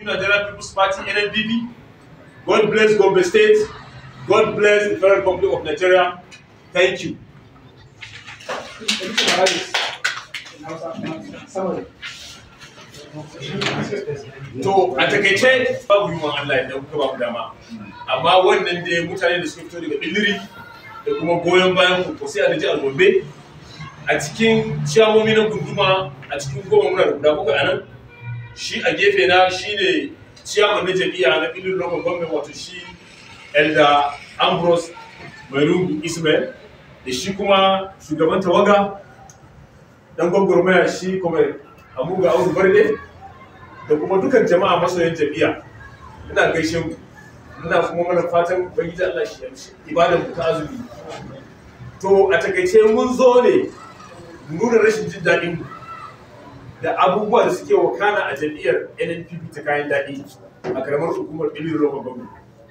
Nigerian People's Party NNPP. God bless Gombe State. God bless the Federal Republic of Nigeria. Thank you. To a takaice babu yi wa Allah idan kuka ba mu dama. Amma wannan dai mutane da suka fito daga Billiri da kuma goyon bayan ku sai a jihar Gombe a cikin ciyamomi na gunduma a cikin goma muna da guda bakwai a nan shi a gefe na shi ne ciyaman na jami'a na Billiri local government wato shi Elda Ambrose Mairungu Ismail da shi kuma shugaban tawaga dan gwagwarmaya shi kuma Amuga Audu Barde da kuma dukan jama'a masoyan jami'a ina gaishe mu ina kuma mana fatan ubangiji Allah shi yamshi ibadan mu ta azumi to a takaice mun zo ne mu nuna rashin jin daɗin mu da abubuwa da suke wakana a jam'iyyar NNPP ta kayan daɗi a karamar hukumar Iliri Local Government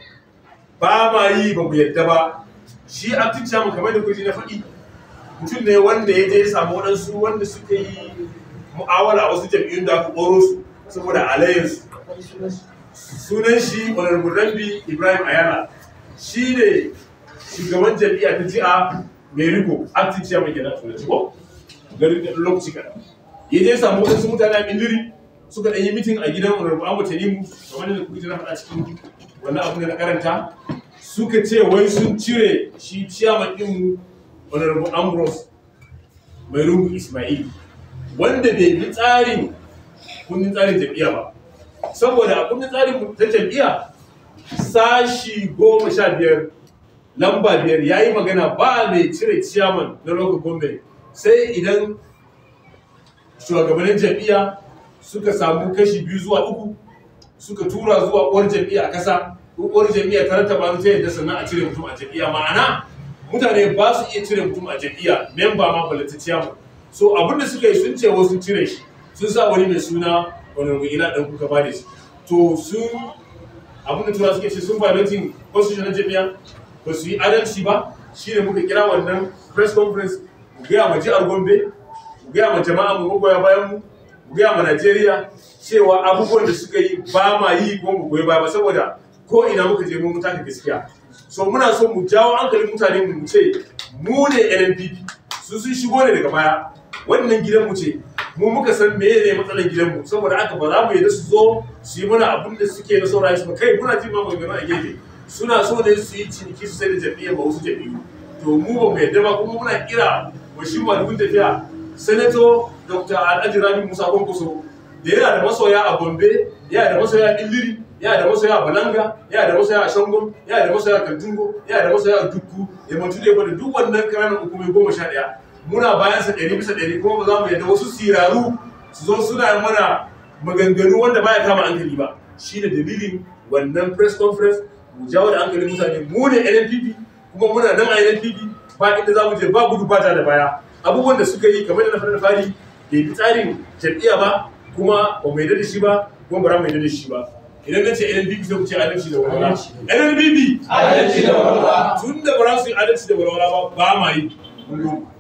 ba ma yi ba mu yadda ba shi acting chairman kamar da kuji na faɗi mutum ne wanda ya je ya samu waɗansu wanda suka yi mu'awala a wasu jam'iyyun da aka ɓoro su saboda alayyarsu sunan shi honorable rambi ibrahim ayala shi ne shugaban jam'iyya ta ji'a mai riko acting chairman kenan turanci ko garin da lokaci kaɗan ya je samu wasu mutane a miliri suka ɗan yi mitin a gidan honorable ahmad tanimu kamar da kuka na faɗa cikin wannan abu da na karanta suka ce wai sun cire shi chairman ɗinmu honorable ambrose mai rungu ismail wanda bai bi tsarin kundin tsarin jam'iyya ba saboda a kundin tsarin ta jam'iyya sashi goma sha biyar lamba biyar ya yi magana ba mai cire ciyaman na local government sai idan shugabannin jam'iyya suka samu kashi biyu zuwa uku suka tura zuwa uwar jam'iyya a kasa uwar jam'iyya ta rattaba ta yadda sannan a cire mutum a jam'iyya ma'ana mutane ba su iya cire mutum a jam'iyya memba ma balata ciyaman so abinda suka yi sun ce wasu cire shi sun sa wani mai suna wani ila ɗan kuka ba da shi to sun abin da tura suke ce sun violating constitution na jami'a ba su yi adalci ba shine muka kira wannan press conference mu gaya ma jihar gombe mu gaya ma jama'a mu magoya bayan mu mu gaya ma najeriya cewa abubuwan da suka yi ba ma yi kuma mu goyi baya ba saboda ko ina muka je mun mutaka gaskiya so muna so mu jawo hankalin mutane mu ce mu ne NNPP su sun shigo ne daga baya wannan gidan mu ce mu muka san me ne matsalar gidanmu saboda haka ba za mu yadda su zo su yi mana abin da suke na saurayi su ba kai muna jin ma magana a gefe suna so ne su yi ciniki su sai da jam'iyyar ba wasu jam'iyyu to mu ba mu yadda ba kuma muna kira wa shi madugun tafiya sanato dr alhaji rabi musa kwankwaso da yana da masoya a gombe yana da masoya a illiri yana da masoya a balanga yana da masoya a shangon yana da masoya a kantungo yana da masoya a dukku ya mantu da ya duk wannan ƙananan hukumai goma sha ɗaya muna bayan sa ɗari bisa ɗari kuma ba za mu yadda wasu siraru su zo suna mana maganganu wanda baya kama hankali ba shi ne dalilin wannan press conference mu jawo da hankalin mutane mu ne NNPP kuma muna nan a NNPP ba inda za mu je ba gudu ba da baya abubuwan da suka yi kamar da na fara fari bai bi tsarin jam'iyya ba kuma ba mu yarda da shi ba kuma ba za mu yarda da shi ba idan na ce NNPP sai ku ce adalci da walwala NNPP Adalci da walwala. tun da ba za su yi adalci da walwala ba ba ma yi